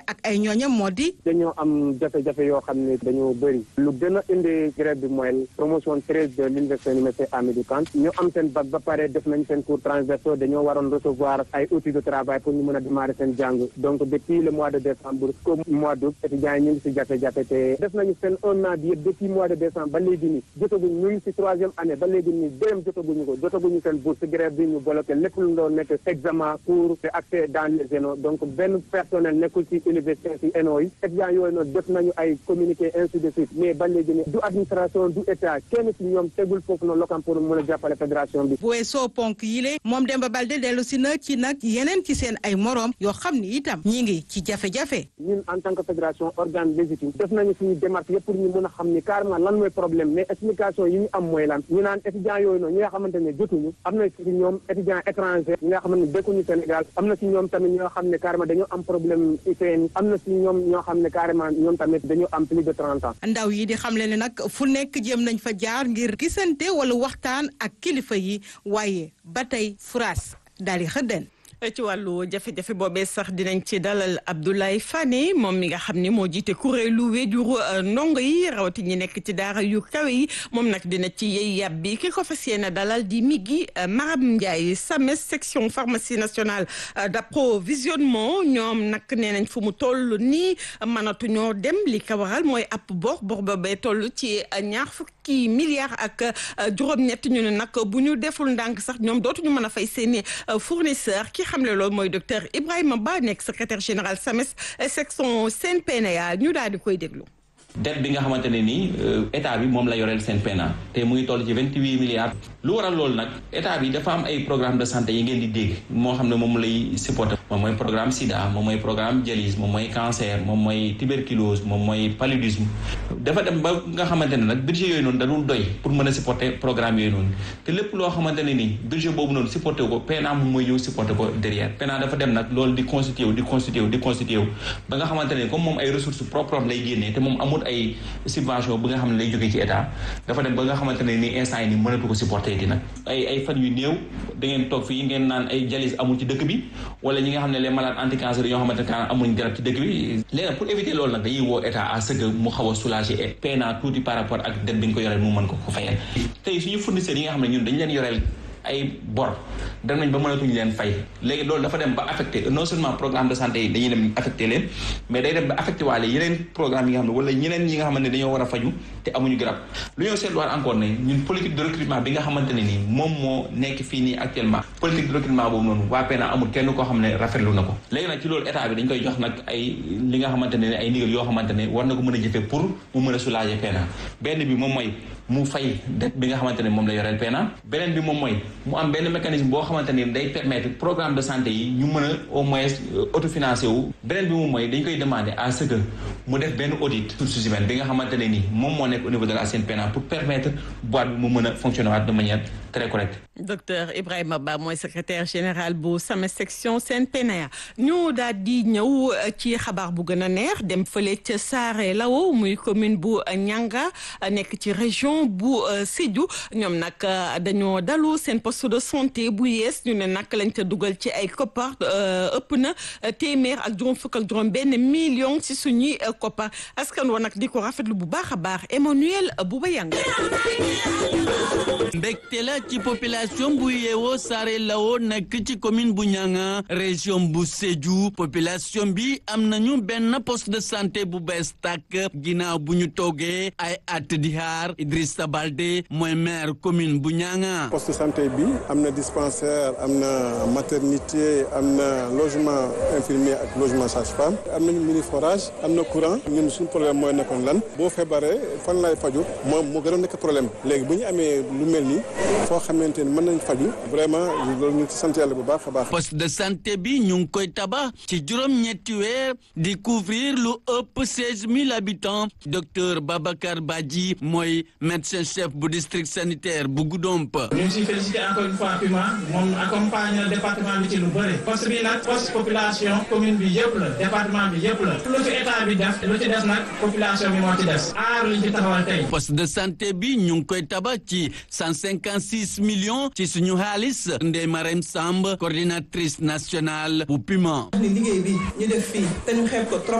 ak ay ñooñam moo di. dañoo am jafe-jafe yoo xam ne dañoo bëri lu gën a indi grève bi mooy promotion treize de l'université université Hamidou Kane ñu am seen bac ba pare def nañ seen cours transversaux dañoo waroon recevoir ay outils de travail pour ñu mën a démarrer seen jàng donc depuis le mois de décembre qu'au mois d'août étudiants yi ñu ngi si jafe-jafe te def nañu seen un an bi yëpp depuis mois de décembre ba léegi nii jotaguñ ñu ngi si troisième année ba léegi nii dërëm jotaguñu ko jotaguñu seen bourse grève bi ñu bloqué lépp lu doon nekk examen cours te accès dans les ENO donc benn personnel nekkul si université si ENO yi étudiants yooyu noonu def nañu ay communiqué ainsi de suite mais ba léegi nii du administration du état kenn si ñoom tegul foofu noonu lokam pour mën a jàppale fédération bi bu weesoo ponk yile moom Demba Balde dellu si na ci nag yeneen ci seen ay moroom yoo xam ni itam ñi ngi ci jafe-jafe ñun en tant que fédération organe légitime def nañu suñu démarche yëpp pour ñu mën a xam ni carrément lan mooy problème mais explication yi ñu am mooy lan ñu naan étudiants yooyu noonu ñi nga xamante ne jotuñu am na ci ñoom étudiants étrangers ñi nga xamante ne dëkkuñu Sénégal am na ci ñoom tamit ñoo xam ne carrément dañoo am problème IPN am na ci ñoom ñoo xam ne carrément ñoom tamit dañoo am plus de trente ans ndaw yi di xamle ne nag fu nekk jéem nañ fa jaar ngir gisante wala waxtaan ak kilifa yi waaye ba tey France daal di xëddeen ci wàllu jafe-jafe boobee sax dinañ ci dalal Abdoulaye Fane moom mi nga xam ne moo jiite kuréelu wéjuru ndongo yi rawati ñi nekk ci daara yu kawe yi moom nag dina ci yey yàb bi ki ko fas yéene dalal di Migui Maram Ndiaye SAMES section pharmacie nationale d'approvisionnement ñoom nag nee nañ fu mu toll nii mënatuñoo dem li ko waral mooy ab bor bor boobee toll ci ñaar fukki milliards ak juróom-ñett ñu ne nag bu ñu deful ndànk sax ñoom dootuñu mën a fay seeni fournisseur ki xamle loolu mooy docteur Ibrahima Ba nekk secrétaire général SAMES section CNPNA ñu daal di koy déglu. dette bi nga xamante ne nii état bi moom la yoreel seen PNA te muy toll ci vingt huit milliards. lu waral loolu nag état bi dafa am ay programme de santé yi ngeen di dégg moo xam ne moom lay supporter moom mooy programme sida moom mooy programme dialyse moom mooy cancer moom mooy tuberculose moom mooy paludisme dafa dem ba nga xamante ne nag budget yooyu noonu da dul doy pour mën a supporter programme yooyu noonu te lépp loo xamante ne nii budget boobu noonu supporter ko PNA moom mooy ñëw supporter ko derrière PNA dafa dem nag loolu di constitué wu di constitué wu di constitué wu ba nga xamante ne comme moom ay ressources propres lay génnee te moom amul ay subvention bi nga xam ne lay jógee ci état dafa dem ba nga xamante ne nii instant yi nii mënatu ko supporter di nag ay ay fan yu néew da ngeen toog fii ngeen naan ay dialyse amul ci dëkk bi wala ñi nga xam ne les malades anti-cancer yoo xamante ne amuñ garab ci dëkk bi léegi pour éviter loolu nag dañuy woo état à ce que mu xaw a soulager et PNA tuuti par rapport ak dette bi ñu ko yoreel mu mën ko ko fayal tey suñu fournisseurs yi nga xam ne ñun dañu leen yoreel ay bor dem nañ ba mënatuñu leen fay léegi loolu dafa dem ba affecté non seulement programme de santé yi dañuy dem affecté leen mais day dem ba affecté waale yeneen programme yi nga xam ne wala ñeneen ñi nga xamante ne dañoo war a faju te amuñu garab lu ñoo seetluwaat encore ne ñun politique de recrutement bi nga xamante ne nii moom moo nekk fii nii actuellement politique de recrutement boobu noonu waa PNA amul kenn koo xam ne rafetlu na ko léegi nag ci loolu état bi dañ koy jox nag ay li nga xamante ne ay ndigal yoo xamante ne war na ko mën a jëfee pour mu mën a soulager PNA benn bi moom mooy mu fay dette bi nga xamante ne moom la yoreel PNA beneen bi moom mooy mu am benn mécanisme boo xamante ne day permettre programme de santé yi ñu mën a au moins autofinancé wu beneen bi moom mooy dañ koy demander à ce que mu def benn audit ressources humaines bi nga xamante ne nii moom moo nekk au niveau de la CNPNA pour permettre boîte bi mu mën a fonctionner waat de manière très correcte. docteur Ibrahima Ba mooy secrétaire général bu SAMES section CNPNA ñu daal di ñëw ci xabaar bu gën a neex dem fële ca Saare Lawo muy commune bu Nianga nekk ci région bu Sédhiou ñoom nag dañoo dalu seen poste de santé bu yees ñu ne nag lañ ca dugal ci ay koppar ëpp na téeméer ak juróom fukk ak juróom benn million ci suñuy koppar askan wa nag di ko rafetlu bu baax a baax Emmanuel Bouba Yang mbégte la ci population bu yeewoo Saare Lawo nekk ci commune bu Nianga région bu Sédhiou population bi am nañu benn poste de santé bu bees tàkk ginnaaw bu ñu toogee ay at di xaar Idrissa Balde mooy maire commune bu Nianga. poste de santé bi am na dispensaire am na maternité am na logement infirmier ak logement sage-femme am nañu mini forage am na courant ñun suñu problème mooy nekkoon lan boo feebaree fan lay faju moom moo gën a nekk problème léegi bu ñu amee lu mel ni foo xamante ni mën nañ faju vraiment loolu ñu ngi ci sant yàlla bu baax a baax. poste de santé bi ñu ngi koy tabax ci juróom-ñetti weer di couvrir lu ëpp seize mille habitants docteur Babacar Badji mooy médecin chef bu district sanitaire bu Goudomp. ñu ngi siy félicité encore une fois PUMA moom accompagne département bi ci lu bëri poste bi nag poste population commune bi yëpp la département bi yëpp la lu ci état bi def lu ci des nag population bi moo ci des aar liñ ci taxawal tey. poste de santé bi ñu ngi koy tabax ci cent cinquante six millions ci suñu xaalis Ndeye Marème Samb coordinatrice nationale bu PUMA. liggéey bi ñu def fii te ñu xeeb ko trop.